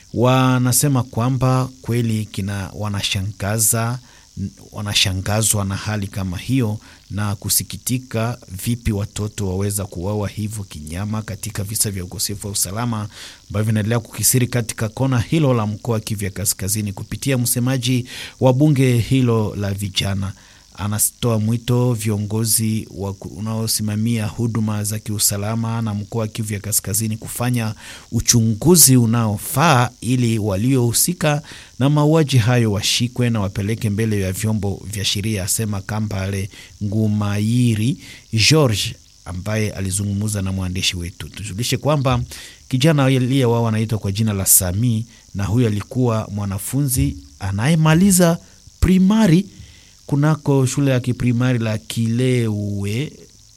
wanasema kwamba kweli kina wanashangaza wanashangazwa na hali kama hiyo na kusikitika, vipi watoto waweza kuuawa hivyo kinyama katika visa vya ukosefu wa usalama ambavyo vinaendelea kukisiri katika kona hilo la mkoa wa Kivu ya Kaskazini. Kupitia msemaji wa bunge hilo la vijana, anatoa mwito viongozi unaosimamia huduma za kiusalama na mkoa wa Kivu ya Kaskazini kufanya uchunguzi unaofaa ili waliohusika na mauaji hayo washikwe na wapeleke mbele ya vyombo vya sheria, asema Kambale Ngumayiri George ambaye alizungumza na mwandishi wetu. Tujulishe kwamba kijana aliyewao anaitwa kwa jina la Sami, na huyo alikuwa mwanafunzi anayemaliza primari kunako shule ya kiprimari la Kilewe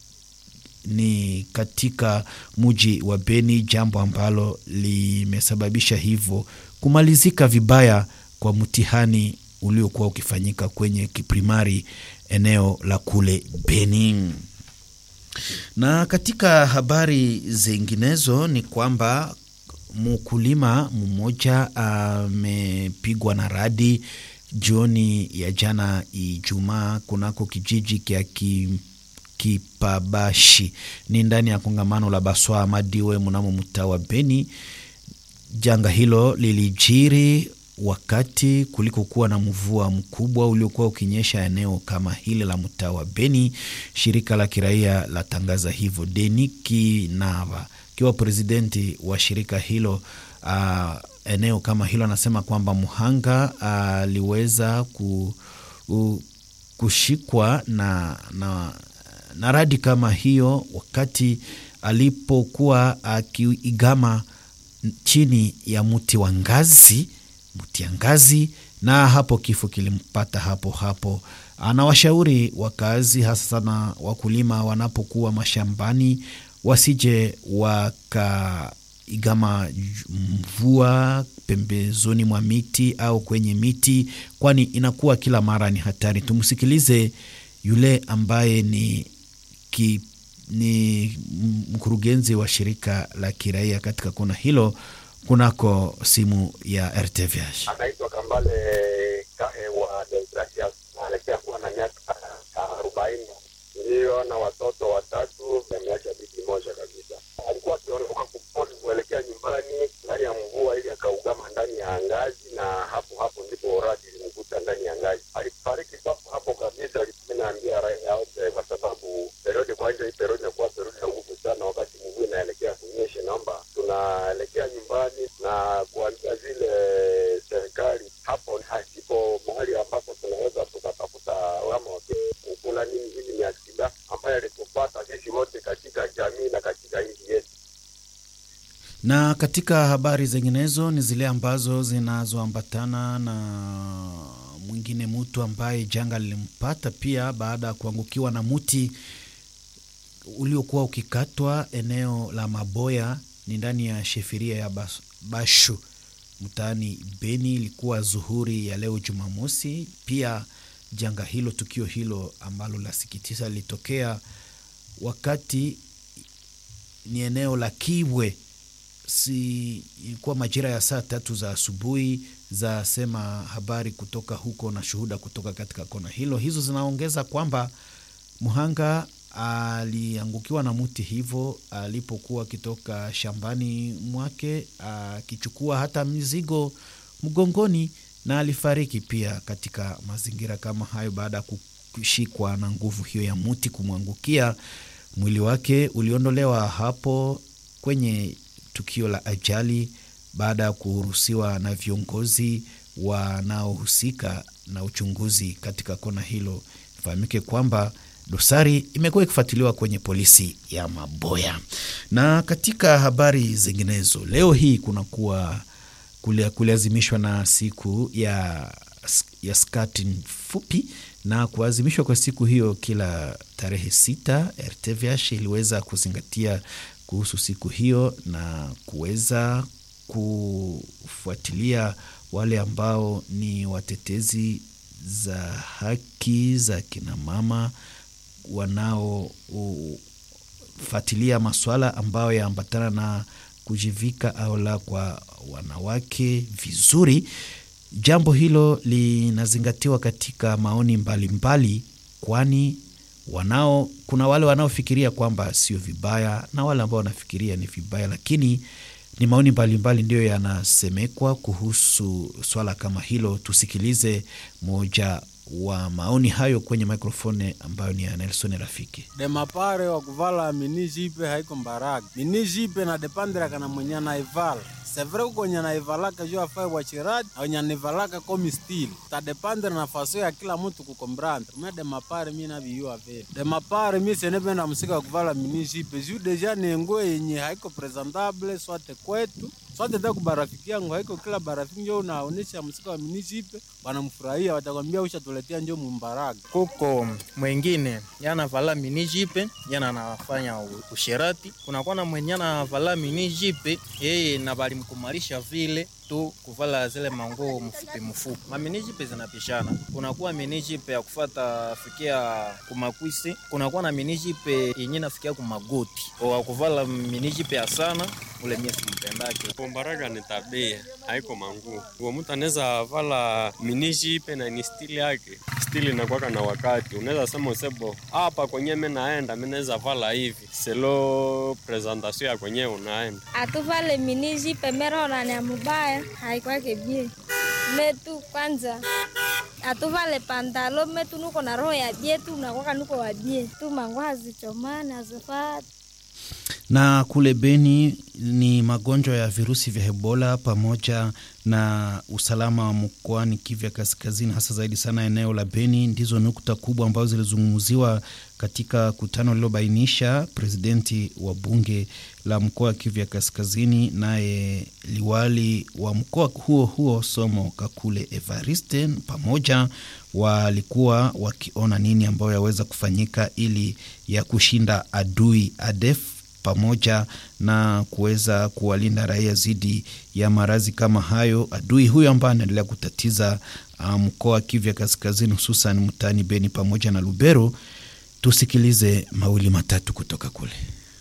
ni katika muji wa Beni, jambo ambalo limesababisha hivyo kumalizika vibaya kwa mtihani uliokuwa ukifanyika kwenye kiprimari eneo la kule Beni. Na katika habari zinginezo ni kwamba mkulima mmoja amepigwa na radi jioni ya jana Ijumaa kunako kijiji kya Kipabashi ni ndani ya kongamano la Baswa Madiwe mnamo mtaa wa Beni. Janga hilo lilijiri wakati kulikokuwa na mvua mkubwa uliokuwa ukinyesha eneo kama hili la mtaa wa Beni. Shirika la kiraia latangaza hivyo. Deni Kinava kiwa presidenti wa shirika hilo uh, eneo kama hilo anasema kwamba mhanga aliweza ku, u, kushikwa na, na, na radi kama hiyo wakati alipokuwa akiigama chini ya mti wa ngazi, mti ya ngazi, na hapo kifo kilimpata hapo hapo. Anawashauri wakazi hasa sana wakulima wanapokuwa mashambani wasije waka igama mvua pembezoni mwa miti au kwenye miti, kwani inakuwa kila mara ni hatari. Tumsikilize yule ambaye ni, ki, ni mkurugenzi wa shirika la kiraia katika kona hilo kunako simu ya RTVH. Anaitwa Kambale Kahe wa Deogratias, anaelekea kuwa na miaka arobaini, ndiyo na watoto watatu, ameacha bibi moja kabisa. Alikuwa akiondoka kuponi kuelekea nyumbani ndani ya mvua, ili akaugama ndani ya ngazi, na hapo hapo ndipo radi ilimkuta ndani ya ngazi. Alifariki papo hapo kabisa. Naambia raia wote, kwa sababu periodi kwanza, hii periodi inakuwa periodi ya nguvu sana, wakati mvua inaelekea kunyesha. Naomba tunaelekea nyumbani na kuambia zile serikali hapo hasipo mahali ambapo tunaweza tukatafuta wama kukula nini. Hili ni akida ambayo alitupata sisi wote katika jamii na katika nchi yetu. Na katika habari zinginezo ni zile ambazo zinazoambatana na mwingine mtu ambaye janga lilimpata pia baada ya kuangukiwa na mti uliokuwa ukikatwa eneo la Maboya, ni ndani ya shefiria ya Bashu mtaani Beni. Ilikuwa zuhuri ya leo Jumamosi. Pia janga hilo, tukio hilo ambalo lasikitisha lilitokea wakati ni eneo la Kibwe si ilikuwa majira ya saa tatu za asubuhi, za sema habari kutoka huko na shuhuda kutoka katika kona hilo. Hizo zinaongeza kwamba mhanga aliangukiwa na mti hivyo alipokuwa akitoka shambani mwake akichukua hata mizigo mgongoni, na alifariki pia katika mazingira kama hayo baada ya kushikwa na nguvu hiyo ya mti kumwangukia. Mwili wake uliondolewa hapo kwenye tukio la ajali baada ya kuruhusiwa na viongozi wanaohusika na uchunguzi katika kona hilo. Ifahamike kwamba dosari imekuwa ikifuatiliwa kwenye polisi ya Maboya. Na katika habari zinginezo, leo hii kunakuwa kuliazimishwa na siku ya, ya skati fupi na kuazimishwa kwa siku hiyo kila tarehe sita, RTVH iliweza kuzingatia kuhusu siku hiyo na kuweza kufuatilia wale ambao ni watetezi za haki za kinamama wanaofuatilia masuala ambayo yaambatana na kujivika au la kwa wanawake vizuri. Jambo hilo linazingatiwa katika maoni mbalimbali mbali, kwani wanao kuna wale wanaofikiria kwamba sio vibaya na wale ambao wanafikiria ni vibaya, lakini ni maoni mbalimbali ndiyo yanasemekwa kuhusu swala kama hilo. Tusikilize moja wa maoni hayo kwenye mikrofoni ambayo ni ya Nelson Rafiki. demapare wa kuvala mini jipe haiko mbaraka mini jipe na depandira kana mwenye naivala sevre kwenye naivalaka juu afai wachirati wenye naivalaka komi stili tadepandira na faso ya kila mtu kukombranda me demapare mi naviyua vile demapare mi senependa msika kuvala mini jipe juu deja ni nguo yenye haiko presentable swate kwetu swate ta kubarafiki yangu haiko kila barafiki njo unaonesha msika wa mini jipe wanamfurahia watakwambia ushatuletea njo mumbaraka kuko mwengine yanavala mini jipe yana anafanya usherati, kunakuwa na mwenye anavala mini jipe yeye na balimkumalisha vile tu kuvala zile manguo mfupi mfupi. Mamini jipe zinapishana, kunakuwa mini jipe ya kufata fikia kumakwisi, kunakuwa na mini jipe yenye nafikia kumagoti. Wa kuvala mini jipe ya sana ule mie simpendake. Kumbaraga ni tabia, haiko manguo. Uo mtu anaweza vala minishi ipe na ni stili yake. Stili inakuwaka na wakati, unaweza sema usebo hapa kwenye mi naenda, mi naweza vala hivi selo presentation ya kwenye unaenda. atuvale mini jipe merorane mubaya haikwake bie metu kwanza atuvale pantalo metu nuko na roho ya bie tu nakwaka nuko wa bie tu mangu hazichomani hazifati na kule Beni ni magonjwa ya virusi vya Ebola pamoja na usalama wa mkoani Kivu ya Kaskazini, hasa zaidi sana eneo la Beni, ndizo nukta kubwa ambazo zilizungumziwa katika kutano lililobainisha presidenti wa bunge la mkoa wa Kivu ya Kaskazini, naye liwali wa mkoa huo huo Somo Kakule Evariste, pamoja walikuwa wakiona nini ambayo yaweza kufanyika ili ya kushinda adui ADF pamoja na kuweza kuwalinda raia dhidi ya maradhi kama hayo, adui huyo ambaye anaendelea kutatiza mkoa wa Kivu ya Kaskazini, hususan mtaani Beni pamoja na Lubero. Tusikilize mawili matatu kutoka kule.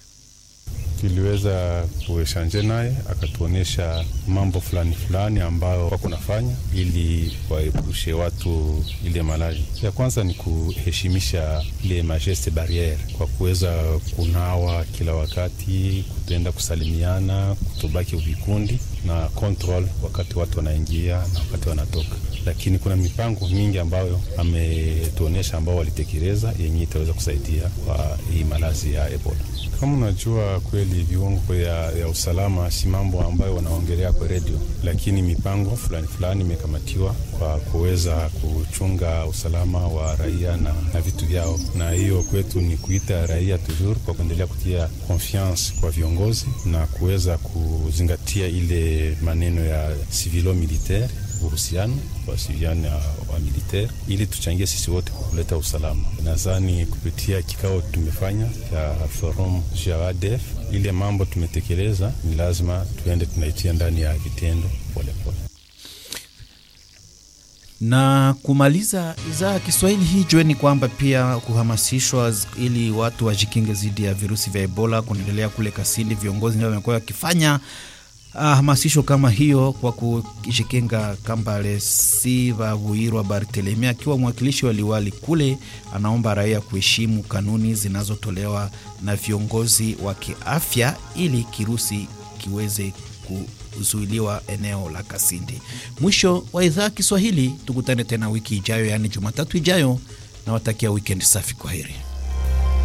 Tuliweza kueshanje naye akatuonyesha mambo fulani fulani ambayo wako nafanya ili waepushe watu ile malali. Ya kwanza ni kuheshimisha ile majeste barriere kwa kuweza kunawa kila wakati, kutenda kusalimiana, kutobaki vikundi na control wakati watu wanaingia na wakati wanatoka. Lakini kuna mipango mingi ambayo ametuonyesha ambao walitekeleza yenye itaweza kusaidia kwa hii malazi ya Ebola. Kama unajua kweli viungo ya, ya usalama si mambo ambayo wanaongelea kwa redio, lakini mipango fulani fulani imekamatiwa kwa kuweza kuchunga usalama wa raia na, na vitu vyao, na hiyo kwetu ni kuita raia toujours kwa kuendelea kutia confiance kwa viongozi na kuweza kuzingatia ile maneno ya civilo militaire uhusiano wasiliana wa militaire ili tuchangie sisi wote kwa kuleta usalama. Nadhani kupitia kikao tumefanya cha forum ya ADF, ile mambo tumetekeleza ni lazima tuende tunaitia ndani ya vitendo polepole na kumaliza idhaa ya Kiswahili hii, jueni kwamba pia kuhamasishwa ili watu wajikinge dhidi ya virusi vya Ebola kunaendelea kule Kasindi. Viongozi ndio wamekuwa wakifanya hamasisho kama hiyo kwa kujikinga. Kambale Siva Buirwa Bartelemi akiwa mwakilishi wa liwali kule, anaomba raia kuheshimu kanuni zinazotolewa na viongozi wa kiafya ili kirusi kiweze kuzuiliwa eneo la Kasindi. Mwisho wa idhaa ya Kiswahili, tukutane tena wiki ijayo, yaani Jumatatu ijayo. Nawatakia wikendi safi. Kwa heri.